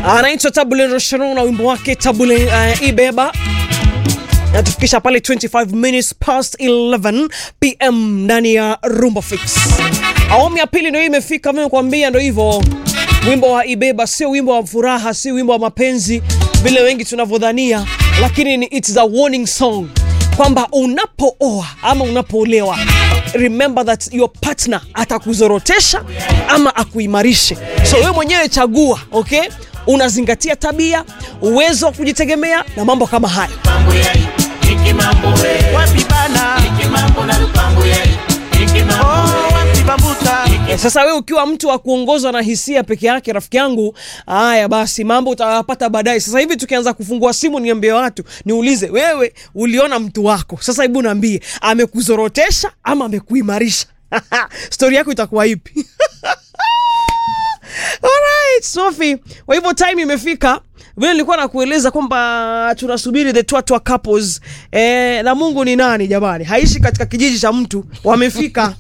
anaitwa Tabule Rocheron na wimbo wake Tabule uh, Ibeba natufikisha pale 25 minutes past 11 pm ndani ya Rumba Fix. Awamu ya pili ndio hii imefika, mimi kuambia ndio hivyo. Wimbo wa Ibeba sio wimbo wa furaha, si wimbo wa mapenzi vile wengi tunavyodhania, lakini ni it's a warning song kwamba unapooa ama unapoolewa remember that your partner atakuzorotesha ama akuimarishe. So wewe mwenyewe chagua, okay? Unazingatia tabia, uwezo wa kujitegemea na mambo kama haya. mambo ya iki mambo we wapi bana iki mambo na lupango ya iki mambo oh, wapi bambuta Eh, Sasa wewe ukiwa mtu wa kuongozwa na hisia peke yake, rafiki yangu, haya basi mambo utayapata baadaye. Sasa hivi tukianza kufungua simu, niambie watu, niulize wewe, uliona mtu wako, sasa hebu niambie, amekuzorotesha ama amekuimarisha? stori yako itakuwa ipi? Alright, Sophie. Kwa hivyo time imefika. Vile nilikuwa nakueleza kwamba tunasubiri the Twatwa couples. Eh, na Mungu ni nani jamani? Haishi katika kijiji cha mtu. Wamefika.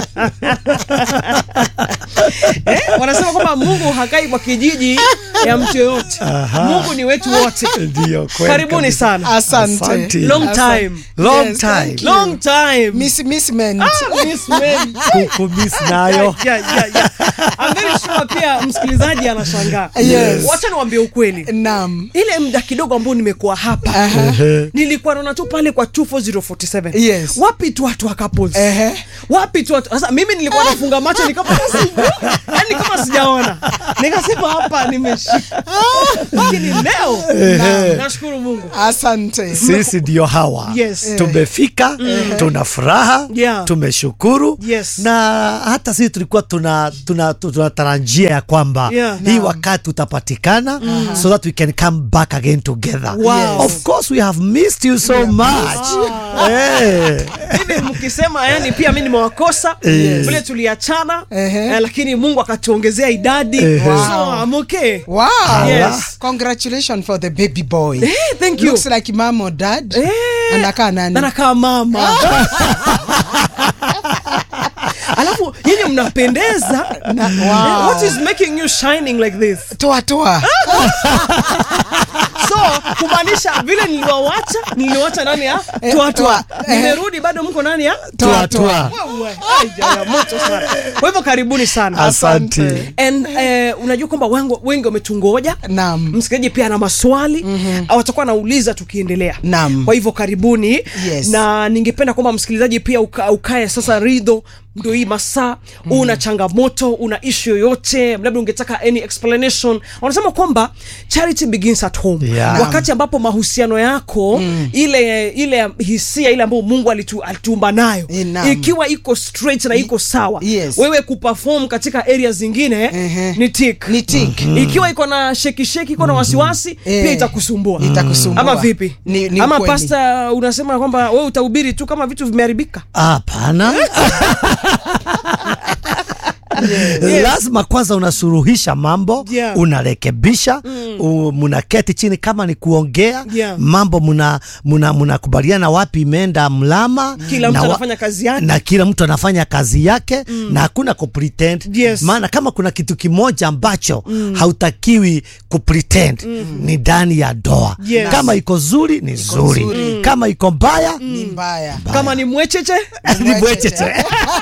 eh, wanasema kwamba Mungu hakai kwa kijiji ya mtu yoyote. Mungu ni wetu wote. Ndio kweli Karibuni kabisa. sana. Asante. Asante. Long Asante. time. Long Yes, time. thank you. Long time. Miss, miss men. Miss men. Kukumiss nayo Yeah, yeah, yeah. I'm very sure pia msikilizaji anashangaa. Yes. Wacha niwaambie ukweli. Naam. ile muda kidogo ambao nimekuwa hapa Aha. nilikuwa naona tu pale kwa 24047 Yes. wapi tu watu wa couples Ehe. wapi tu watu sasa mimi nilikuwa nafunga macho ni kama sijui yani kama sijaona nikasema hapa nimeshika lakini leo na- nashukuru Mungu Asante. sisi ndio hawa Yes. tumefika tuna furaha Yeah. tumeshukuru Yes. na hata sisi tulikuwa tuna tuna tunatarajia ya kwamba Yeah. hii wakati utapatikana so that we can come back again together Wow. of course we have missed you so much Eh. hivi mkisema yani pia mi nimewakosa Yes. vile tuliachana Ehe. eh, lakini Mungu akatuongezea idadi Ehe. so I'm okay Wow. Yes. Congratulations for the baby boy. Eh, thank you Looks like mom or dad. Eh. Anakaa nani? anakaa mama alafu nyinyi mnapendeza wow. what is making you shining like this Toa toa. so kumaanisha vile niliwawacha niliwacha nani ya tuatua toa. Eh. nimerudi bado mko nani ya Tua, tua. Wewe, ai, jaya, moto sana kwa hivyo karibuni sana asante and eh, unajua kwamba wengi wengi wametungoja Naam. msikilizaji pia ana maswali mm-hmm. watakuwa anauliza tukiendelea Naam. kwa hivyo karibuni Yes. na ningependa kwamba msikilizaji pia uka, ukae sasa ridho ndo hii masaa mm. una changamoto una ishu yoyote labda ungetaka any explanation wanasema kwamba charity begins at home Yeah. wakati ambapo mahusiano yako mm. ile ile hisia ile ambayo mungu alitu, alituumba nayo Eh, naam. ikiwa iko straight na iko sawa Yes. wewe kuperform katika area zingine Ehe. ni tik Ni tik. ikiwa iko na sheki sheki iko na wasiwasi Eh. pia itakusumbua Itakusumbua. ama vipi Ni- ni ama ukweli. pasta unasema kwamba wewe utahubiri tu kama vitu vimeharibika hapana lazima kwanza unasuruhisha mambo Yeah. unarekebisha mm. mnaketi chini kama ni kuongea Yeah. mambo mna mna mnakubaliana wapi imeenda mlama Kila mtu na wa- anafanya kazi yake. na kila mtu anafanya kazi yake mm. na hakuna kupretend Yes. maana kama kuna kitu kimoja ambacho mm. hautakiwi kupretend mm. ni ndani ya doa Yes. kama iko zuri ni zuri nzuri. kama iko mbaya Ni mbaya. kama ni mwecheche ni bwecheche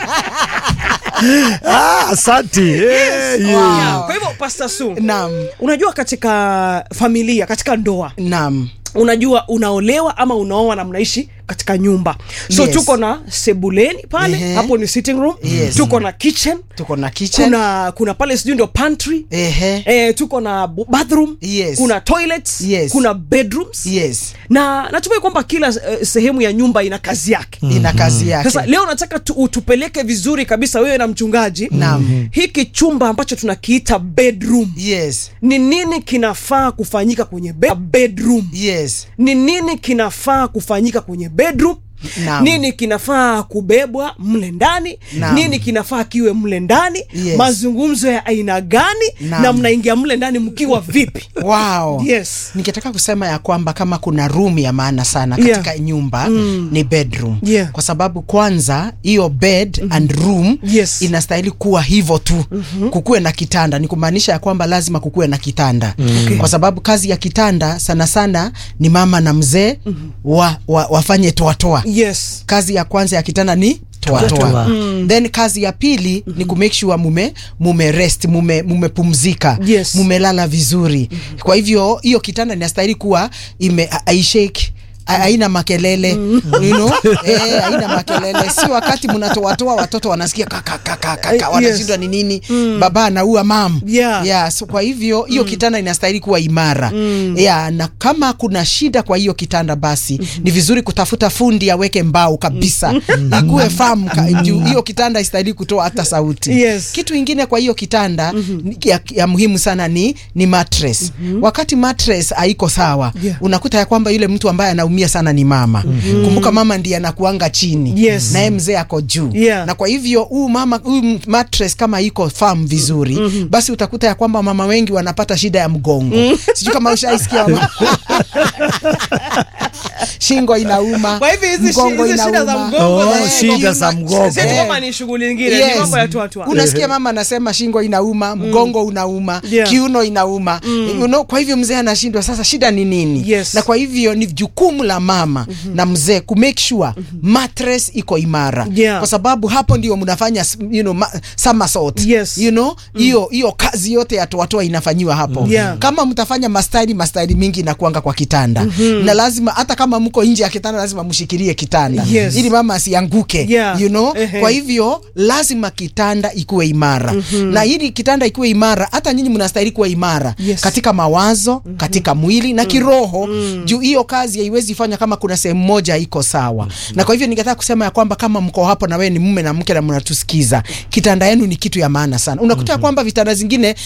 ah, asante Eh, yeah. yeah. kwa hivyo pasta su Naam. unajua katika familia katika ndoa Naam. unajua unaolewa ama unaoa na mnaishi katika nyumba so Yes. tuko na sebuleni pale Ehe. hapo ni sitting room Yes. tuko na kitchen Tuko na kitchen. kuna kuna pale sijui ndio pantry Ehe. eh, tuko na bu- bathroom Yes. kuna toilets Yes. kuna bedrooms Yes. na natumai kwamba kila eh, sehemu ya nyumba ina kazi yake Ina kazi yake. sasa leo nataka tu, utupeleke vizuri kabisa wewe na mchungaji Naam. hiki chumba ambacho tunakiita bedroom Yes. ni nini kinafaa kufanyika kwenye be bedroom Yes. ni nini kinafaa kufanyika kwenye bedroom Naam. nini kinafaa kubebwa mle ndani Naam. nini kinafaa kiwe mle ndani Yes. mazungumzo ya aina gani Naam. na mnaingia mle ndani mkiwa vipi Wow. Yes. Ningetaka kusema ya kwamba kama kuna room ya maana sana katika Yeah. nyumba ni bedroom. Yeah. Kwa sababu kwanza hiyo bed and room Yes. inastahili kuwa hivyo tu. Kukuwe na kitanda ni kumaanisha ya kwamba lazima kukuwe na kitanda. Kwa sababu kazi ya kitanda sana sana ni mama na mzee wa, wa, wafanye toatoa. yes Kazi ya kwanza ya kitanda ni toatoa. Toa. Then kazi ya pili ni ku make sure mume mume rest mume mumepumzika Yes. mumelala vizuri. Kwa hivyo hiyo kitanda inastahili kuwa ime aishake haina makelele you know? eh, haina makelele, si wakati mnatoatoa watoto wanasikia kaka kaka kaka Eh, wanashindwa ni nini, baba anaua mam Yeah. yeah, so kwa hivyo hiyo kitanda inastahili kuwa imara yeah, na kama kuna shida kwa hiyo kitanda basi ni vizuri kutafuta fundi aweke mbao kabisa ikuwe firm ka- juu hiyo kitanda istahili kutoa hata sauti Yes. kitu ingine kwa hiyo kitanda ni- ya, ya muhimu sana ni ni mattress wakati mattress haiko sawa Yeah. unakuta ya kwamba yule mtu ambaye anaumia sana ni mama kumbuka mama ndiye anakuanga chini Yes. naye mzee ako juu Yeah. na kwa hivyo huu mama huu mattress kama iko firm vizuri basi utakuta ya kwamba mama wengi wanapata shida ya mgongo sijui kama ushaisikia mama. shingo inauma kwa hivyo hizi shi- mgongo hizi shida za inauma. mgongo Oh, na- shida za mgongo. Si ati kwamba ni shughuli nyingine ni Yes. mambo ya twatwa unasikia mama anasema shingo inauma mgongo unauma Yeah. kiuno inauma you know, kwa hivyo mzee anashindwa sasa shida ni nini Yes. na kwa hivyo ni jukumu la mama na mzee ku make sure mattress iko imara Yeah. kwa sababu hapo ndio mnafanya s- you know, ma, somersault Yes. you know hiyo hiyo kazi yote ya toatoa inafanyiwa hapo Yeah. kama mtafanya mastaili mastaili mingi inakuanga kwa kitanda na lazima hata kama mko nje ya kitanda lazima mshikilie kitanda Yes. ili mama asianguke Yeah. you know Ehe. kwa hivyo lazima kitanda ikuwe imara na ili kitanda ikuwe imara hata nyinyi mnastahili kuwa imara Yes. katika mawazo katika mwili na kiroho juu hiyo kazi haiwezi fanya kama kuna sehemu moja iko sawa na kwa hivyo ningetaka kusema ya kwamba kama mko hapo na wewe ni mume na mke na mnatusikiza kitanda yenu ni kitu ya maana sana unakuta ya kwamba vitanda zingine